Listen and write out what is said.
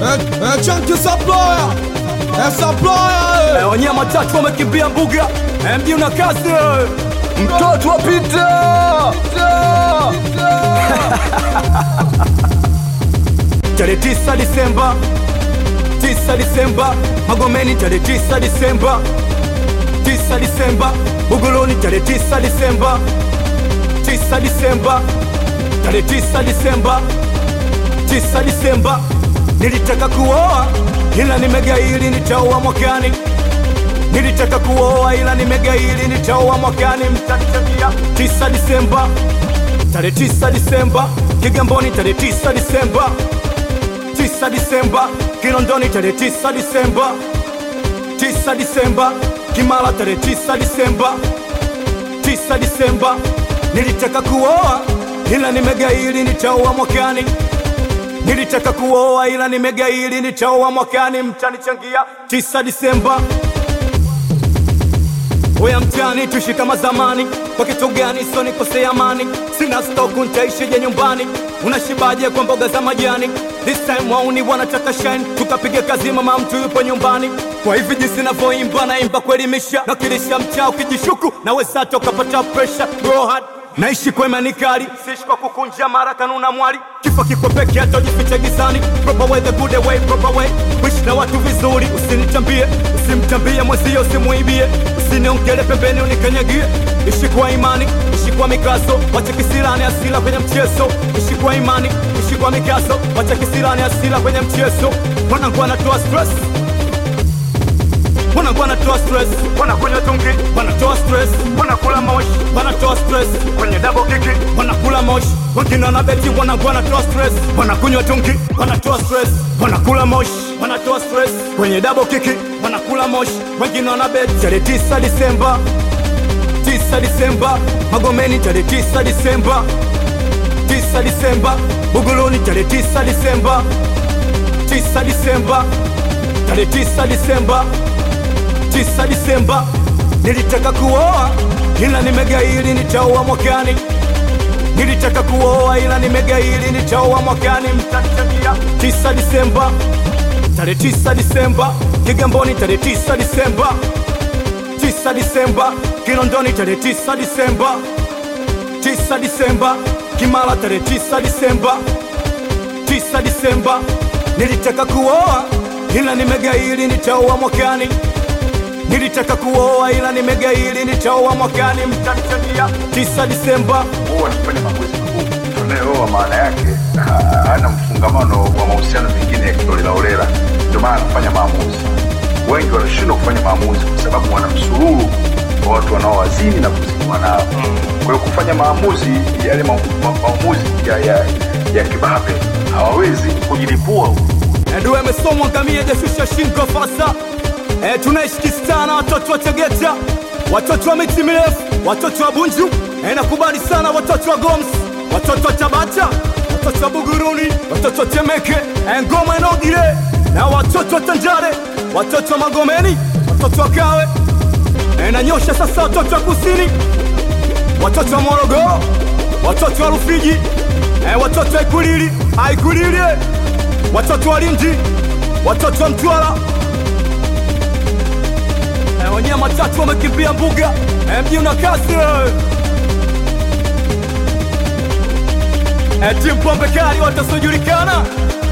Eh, Chunky Supplier. Eh, Supplier. Eh, wanyama watatu wamekimbia mbuga Eh, mji una kazi eh. Mtoto wa Pita. tarehe tisa Disemba, tisa Disemba, Magomeni tarehe tisa Disemba, tisa Disemba, Buguruni tarehe tisa Disemba, tisa Disemba, tarehe tisa Disemba, tisa Disemba. Nilitaka kuoa ila nimegairi, nitaoa mwakani. Nilitaka kuoa ila nimegairi, nitaoa mwakani. Mtanichangia tisa Disemba, tarehe tisa Disemba, Kigamboni tarehe tisa Disemba 9 Disemba, Kinondoni tarehe 9 Disemba, 9 Disemba, Kimara tarehe 9 Disemba, 9 Disemba. Nilitaka kuoa ila nimegairi, nitaoa mwakani. Nilitaka kuoa ila nimegairi, nitaoa mwakani. Mtanichangia 9 Disemba. Oya mtani tuishi kama zamani, kwa kitu gani sio nikosea amani? Sina stoku ntaishije nyumbani? Unashibaje kwa mboga za majani? This time wauni wanataka shine, tukapiga kazi, mama mtu yupo nyumbani. Kwa hivi jinsi navyoimba, naimba kuelimisha, nakilisha mtaa ukijishuku, naweza toka pata pressure, go hard Naishi kwa imani kali, siishi kwa kukunja mara kanuna mwali. Kifo kiko peke hata ujifiche gizani. Proper way, the good way, proper way. Wish na watu vizuri, usinichambie, usimchambie mwenzio, usimuibie, usiniongele pembeni unikanyagie. Ishi kwa imani, ishi kwa mikazo, wache kisirani asila kwenye mchezo. Ishi kwa imani, ishi kwa mikazo, wache kisirani asila kwenye mchezo. Wanangu wanatoa stress wanangu wanatoa stress, wanakunywa tungi, wanatoa stress, wanakula moshi, wanatoa stress kwenye double kiki, wanakula moshi, wengine wanabeti, wanangu wanatoa stress, wanakunywa tungi, wanatoa stress, wanakula moshi, wanatoa stress kwenye double kiki, wanakula moshi, wengine wanabeti. Tarehe 9 Disemba, 9 Disemba, Magomeni tarehe 9 Disemba, 9 Disemba, Buguruni tarehe 9 Disemba, 9 Disemba, tarehe 9 Disemba 9 Disemba, nilitaka kuoa ila nimegairi, nitaoa mwakani. Nilitaka kuoa ila nimegairi, nitaoa mwakani. Mtanichangia 9 Disemba, tarehe 9 Disemba, Kigamboni tarehe 9 Disemba, 9 Disemba, Kinondoni tarehe 9 Disemba, 9 Disemba, Kimara tarehe 9 Disemba, 9 Disemba, nilitaka kuoa ila nimegairi, nitaoa mwakani. Nilitaka kuoa ila nimegairi, nitaoa mwakani. Mtanichangia 9 Disemba. huwa anafanya maamuzi magumu. Tunayeoa maana yake ha- hana mfungamano wa mahusiano mengine ya kiolelaolela, ndio maana anafanya maamuzi. Wengi wanashindwa kufanya maamuzi kwa sababu wana msururu wa watu wanaowazini na kuziniwa nao. Kwa hiyo kufanya maamuzi yale ma, ma, maamuzi ya, ya, ya kibabe hawawezi kujilipua Nduwe amesomwa ngamia jashusha shingo fasa. E, tunaishi kistana watoto wa Tegeta, watoto wa miti mirefu, watoto wa Bunju. E, nakubali sana watoto wa Goms, watoto wa Tabata, watoto wa Buguruni, watoto wa Temeke, e, Ngoma Enogire na watoto wa Tanjare, watoto wa Magomeni, watoto wa Kawe. E, nanyosha sasa watoto wa Kusini, watoto wa Morogoro, watoto wa Rufiji, e, watoto wa Ikulili, Aikulili, watoto wa Lindi, watoto wa Mtwara. E, wanyama watatu wamekimbia mbuga, e, mji una kasi. e. E, timu pombe kali watasiojulikana